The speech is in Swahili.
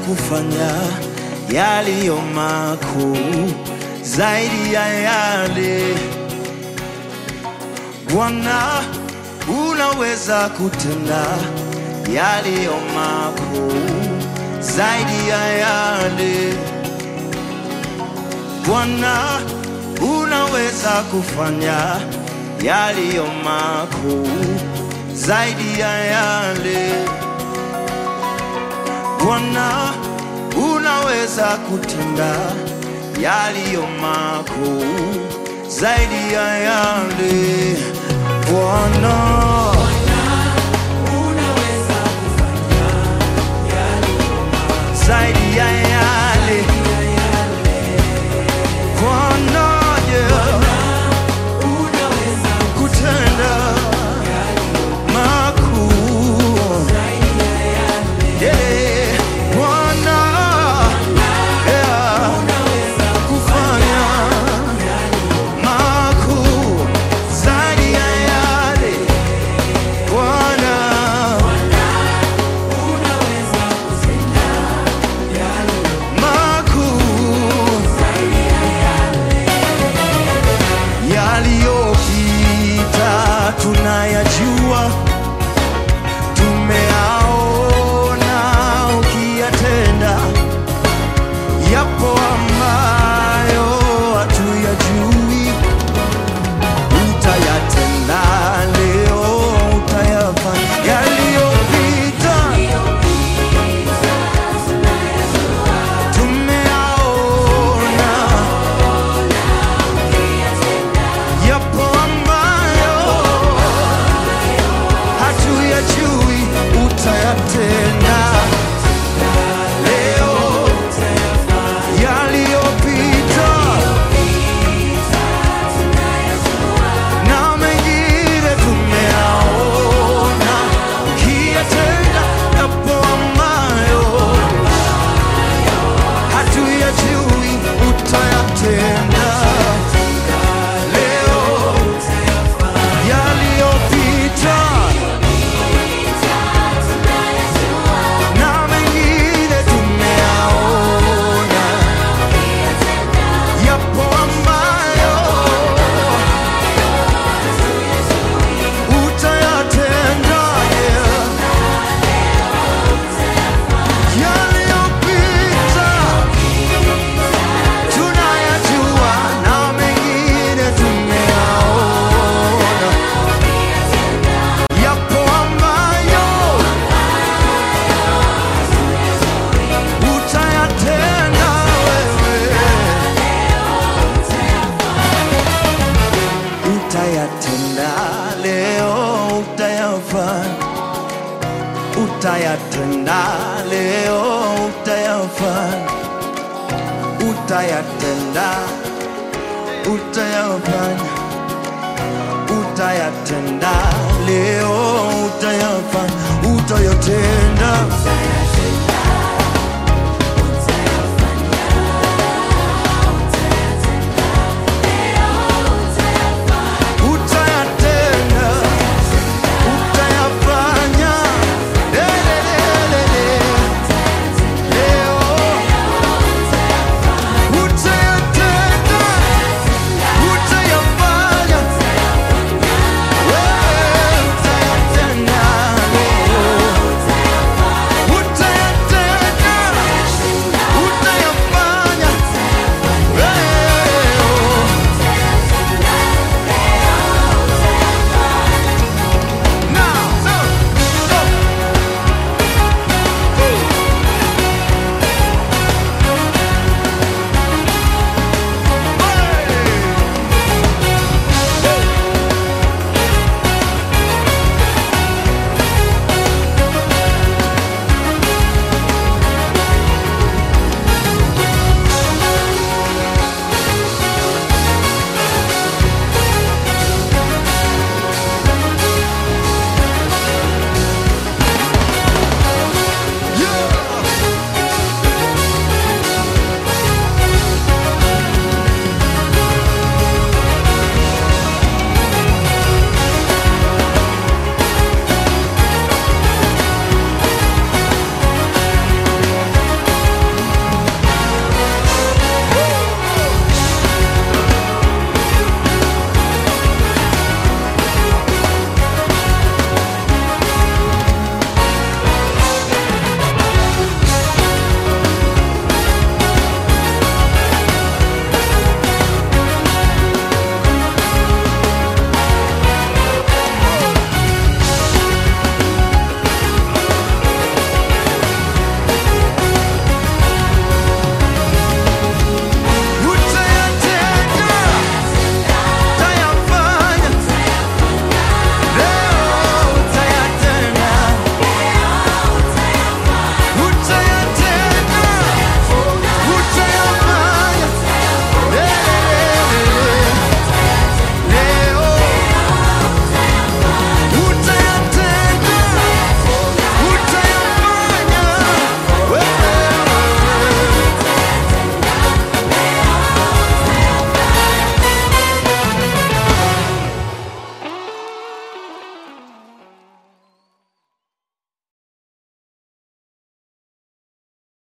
kufanya yaliyo makuu zaidi ya yale. Bwana, unaweza kutenda yaliyo makuu zaidi ya yale. Bwana, unaweza kufanya yaliyo makuu zaidi ya yale. Bwana, unaweza kutenda yaliyo makuu zaidi ya yale. Bwana, zaidi ya yale. Bwana, yeah, kutenda makuu. Yeah, Bwana, yeah, kufanya makuu zaidi ya yale. Bwana, makuu yaliyopita tunayajua, tumeaona ukiyatenda. Yapo ambayo hatuyajui, utayatenda leo, utayafanya yaliyopita tumeaona yapo ambayo hatuyajui, utayatenda leo. Yaliyopita na mengine tumeaona, ukiyatenda yapo ambayo hatuyajui, utayatenda leo yaliyopita na mengine tumeaona, yapo ambayo utayatenda yeah. Yaliyopita tunayajua na mengine tumeaona, yapo ambayo utayatenda wewe, utayatenda leo, utayafanya, utayatenda leo, utayafanya, utayatenda, utayafanya, utayatenda leo, utayafanya, utayatenda